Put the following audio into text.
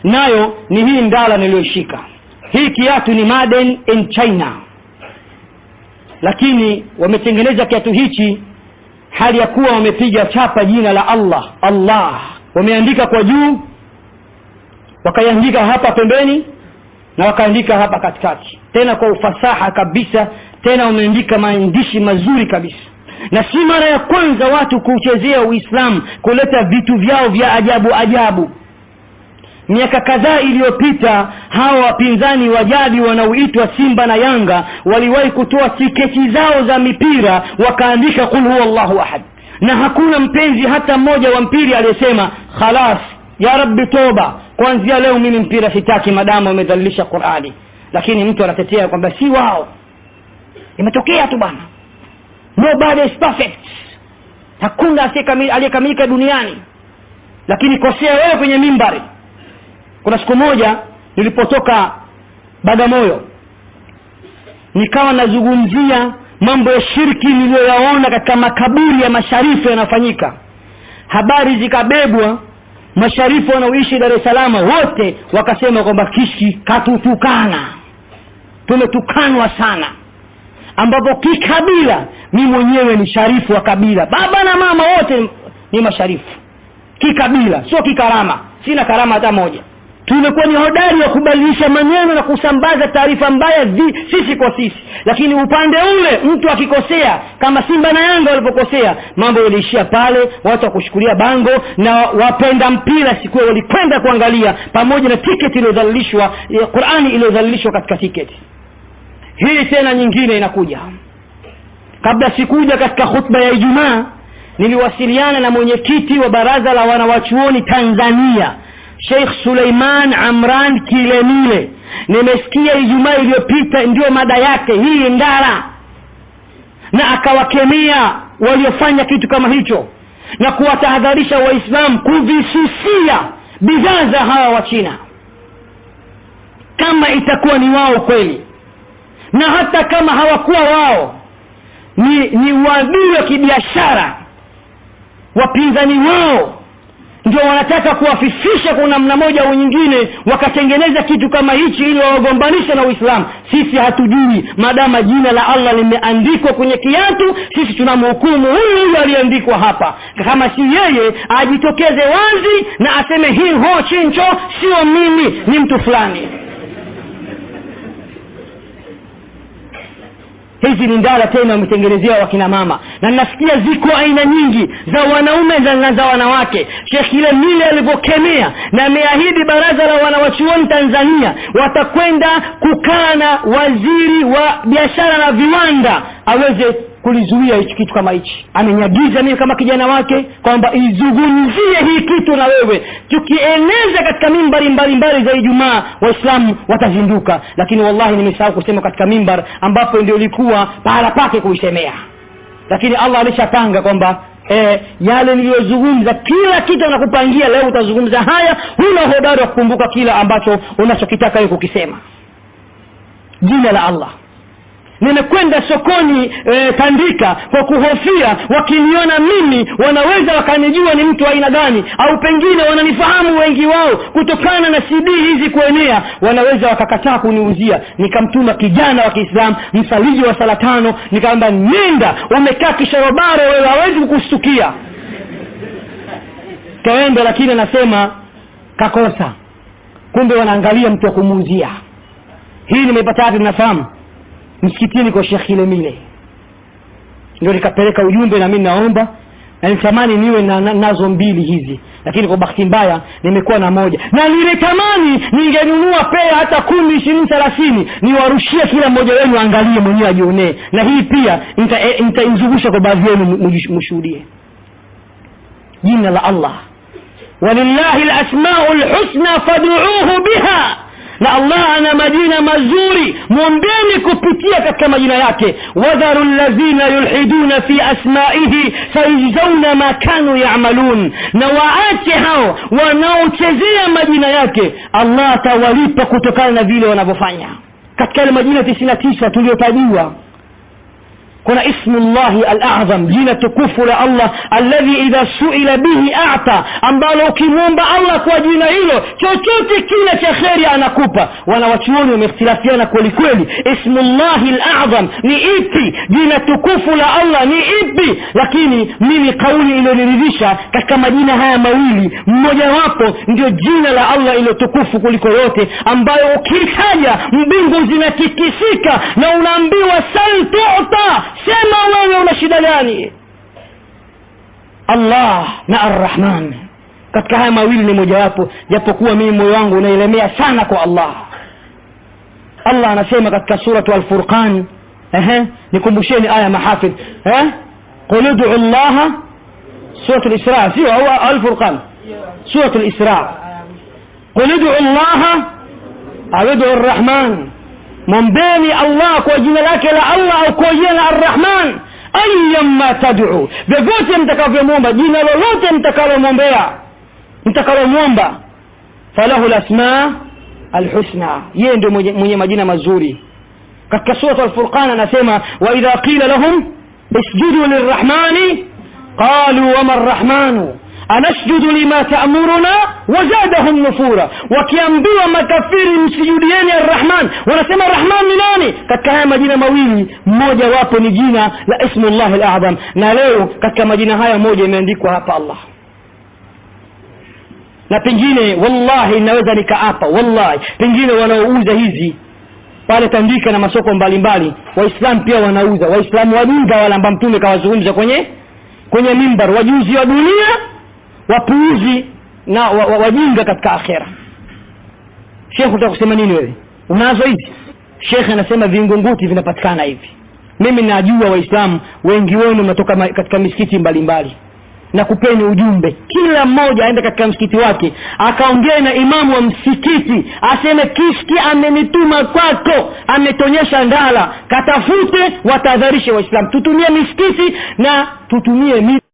nayo ni hii ndala niliyoishika hii kiatu ni made in china lakini wametengeneza kiatu hichi hali ya kuwa wamepiga chapa jina la allah allah wameandika kwa juu wakaiandika hapa pembeni na wakaandika hapa katikati tena kwa ufasaha kabisa tena wameandika maandishi mazuri kabisa na si mara ya kwanza watu kuchezea uislamu kuleta vitu vyao vya ajabu ajabu miaka kadhaa iliyopita hawa wapinzani wa jadi wanaoitwa simba na yanga waliwahi kutoa tiketi zao za mipira wakaandika qul huwa llahu ahad na hakuna mpenzi hata mmoja wa mpira aliyesema khalas ya rabbi toba kuanzia leo mimi mpira sitaki madamu amedhalilisha qurani lakini mtu anatetea kwamba si wao imetokea tu bwana nobody is perfect hakuna aliyekamilika duniani lakini kosea wewe kwenye mimbari kuna siku moja nilipotoka bagamoyo nikawa nazungumzia mambo ya shirki niliyoyaona katika makaburi ya masharifu yanayofanyika habari zikabebwa masharifu wanaoishi dar es salama wote wakasema kwamba kishi katutukana tumetukanwa sana ambapo kikabila mi mwenyewe ni sharifu wa kabila baba na mama wote ni masharifu kikabila sio kikarama sina karama hata moja tumekuwa ni hodari wa kubadilisha maneno na kusambaza taarifa mbaya zi, sisi kwa sisi lakini upande ule mtu akikosea kama simba na yanga walipokosea mambo yaliishia pale watu wakushukulia bango na wapenda mpira siku walikwenda kuangalia pamoja na tiketi iliyodhalilishwa qurani iliyodhalilishwa katika tiketi hii tena nyingine inakuja kabla sikuja katika khutba ya ijumaa niliwasiliana na mwenyekiti wa baraza la wanawachuoni tanzania sheikh suleiman amran kilemile nimesikia ijumaa iliyopita ndiyo mada yake hii ndara na akawakemea waliofanya kitu kama hicho na kuwatahadharisha waislamu kuvisusia bidhaa za hawa wa china kama itakuwa ni wao kweli na hata kama hawakuwa wao ni ni uadui wa kibiashara wapinzani wao ndio wanataka kuwafifisha kwa namna moja au nyingine wakatengeneza kitu kama hichi ili wawagombanishe na uislamu sisi hatujui maadama jina la allah limeandikwa kwenye kiatu sisi tunamhukumu huyu huyu aliyeandikwa hapa kama si yeye ajitokeze wazi na aseme hii ho chincho sio mimi ni mtu fulani hizi ni ndala tena wametengenezewa wakina mama na nasikia ziko aina nyingi za wanaume na za wanawake shekh ile mile alivyokemea na ameahidi baraza la wanawachuoni tanzania watakwenda kukaa na waziri wa biashara na viwanda aweze kulizuia hichi kitu kama hichi amenyagiza mimi kama kijana wake kwamba izungumzie hii kitu na wewe tukieneza katika mimbari mbalimbali za ijumaa waislamu watazinduka lakini wallahi nimesahau kusema katika mimbar ambapo ndio ilikuwa pahala pake kuisemea lakini allah alishapanga kwamba E, yale niliyozungumza kila kitu anakupangia leo utazungumza haya huna hodari wa kukumbuka kila ambacho unachokitaka wewe kukisema jina la allah nimekwenda sokoni e, tandika kwa kuhofia wakiniona mimi wanaweza wakanijua ni mtu aina gani au pengine wananifahamu wengi wao kutokana na cd hizi kuenea wanaweza wakakataa kuniuzia nikamtuma kijana wa kiislamu msaliji wa sala tano nikamwambia nenda umekaa kisharobaro wewe hawezi kukushtukia kaenda lakini anasema kakosa kumbe wanaangalia mtu wa kumuuzia hii nimeipata wapi mnafahamu msikitini kwa shekh ilemile ndio nikapeleka ujumbe na mi naomba na nitamani niwe na, na, nazo mbili hizi lakini kwa bahati mbaya nimekuwa na moja na nilitamani ningenunua pea hata kumi ishirini thelathini niwarushie kila mmoja wenu angalie mwenyewe ajionee na hii pia nitaizungusha kwa baadhi yenu mshuhudie jina la allah walillahi lasmau lhusna faduuhu biha na allah ana majina mazuri mwombeni kupitia katika majina yake wadharu ladhina yulhiduna fi asmaihi sayujzauna ma kanu yamalun na waache hao wanaochezea majina yake allah atawalipa kutokana na vile wanavyofanya katika yale majina tisini na tisa tuliyotajiwa kuna ismullahi alazam jina tukufu la allah alladhi idha suila bihi ata ambalo ukimwomba allah kwa jina hilo chochote kile cha kheri anakupa wanawachuoni wamehtilafiana kwelikweli ismullahi alazam ni ipi jina tukufu la allah ni ipi lakini mimi kauli iliyoniridhisha katika majina haya mawili mmojawapo ndio jina la allah iliyo tukufu kuliko yote ambayo ukitaja mbingu zinatikisika na unaambiwa sal tuta sema wewe una shida gani allah na arrahman katika haya mawili ni mojawapo japokuwa mimi moyo wangu unaelemea sana kwa allah allah anasema katika suratu alfurqan ehe nikumbusheni aya mahafidh eh qul ud'u llaha suratu lisra sio au alfurqan suratu lisra qul ud'u llaha au ud'u arrahman mwombeni allah kwa jina lake la allah au kwa jina la arrahman ayyamma tad'u vyovyote mtakavyomwomba jina lolote mtakalomwombea mtakalomwomba falahu lasma alhusna yeye ndio mwenye, mwenye majina mazuri katika surat alfurqan anasema waidha qila lahum isjudu lirrahmani qalu wama arrahmanu anasjudu lima taamuruna wazadahum nufura wakiambiwa makafiri msijudieni arrahman wanasema rahman ni nani katika haya majina mawili mmoja wapo ni jina la ismullah alazam na leo katika majina haya moja imeandikwa hapa allah na pengine wallahi naweza nikaapa wallahi pengine wanaouza hizi pale tandika na masoko mbalimbali waislamu pia wanauza waislamu wajinga wale ambao mtume kawazungumza kwenye kwenye mimbar wajuzi wa dunia wapuuzi na wa, wa, wajinga katika akhera shekh utaka kusema nini wewe unazo hizi shekhe anasema vingunguti vinapatikana hivi mimi najua waislamu wengi wenu mnatoka ma, katika misikiti mbalimbali mbali na kupeni ujumbe kila mmoja aende katika msikiti wake akaongee na imamu wa msikiti aseme kiski amenituma kwako ametonyesha ndala katafute watahadharishe waislamu tutumie misikiti na tutumie